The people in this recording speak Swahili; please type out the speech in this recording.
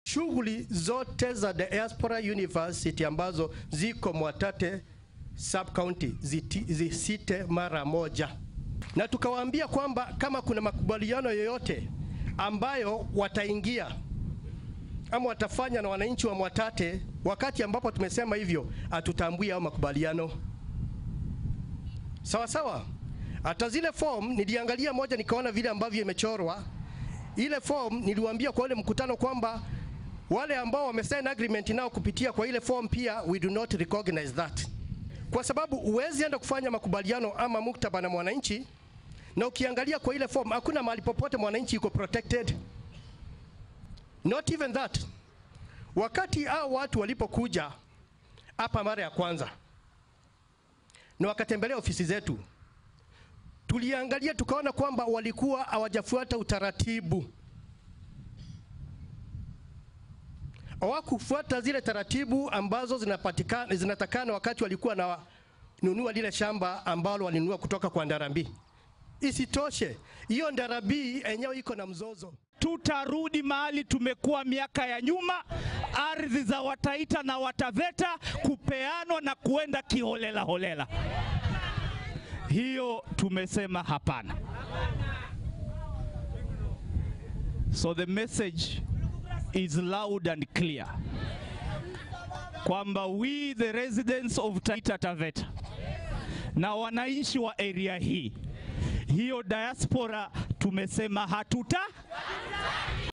shughuli zote za diaspora university ambazo ziko Mwatate sub county ziti- zisite mara moja, na tukawaambia kwamba kama kuna makubaliano yoyote ambayo wataingia ama watafanya na wananchi wa Mwatate, wakati ambapo tumesema hivyo, hatutambui hao makubaliano. Sawa sawa. Hata zile form niliangalia moja, nikaona vile ambavyo imechorwa ile form. Niliwaambia kwa ule mkutano kwamba wale ambao wamesign agreement nao kupitia kwa ile form pia we do not recognize that, kwa sababu huwezi enda kufanya makubaliano ama muktaba na mwananchi, na ukiangalia kwa ile form hakuna mahali popote mwananchi yuko protected, not even that. Wakati hao watu walipokuja hapa mara ya kwanza na wakatembelea ofisi zetu, tuliangalia tukaona kwamba walikuwa hawajafuata utaratibu, hawakufuata zile taratibu ambazo zinapatikana zinatakana wakati walikuwa na nunua lile shamba ambalo walinunua kutoka kwa Ndarambi. Isitoshe, hiyo Ndarambi enyewe iko na mzozo. tutarudi mahali tumekuwa miaka ya nyuma, ardhi za Wataita na Wataveta kupeanwa na kuenda kiholela holela. Hiyo tumesema hapana. So the message is loud and clear kwamba we the residents of Taita Taveta na wananchi wa area hii, hiyo diaspora tumesema hatuta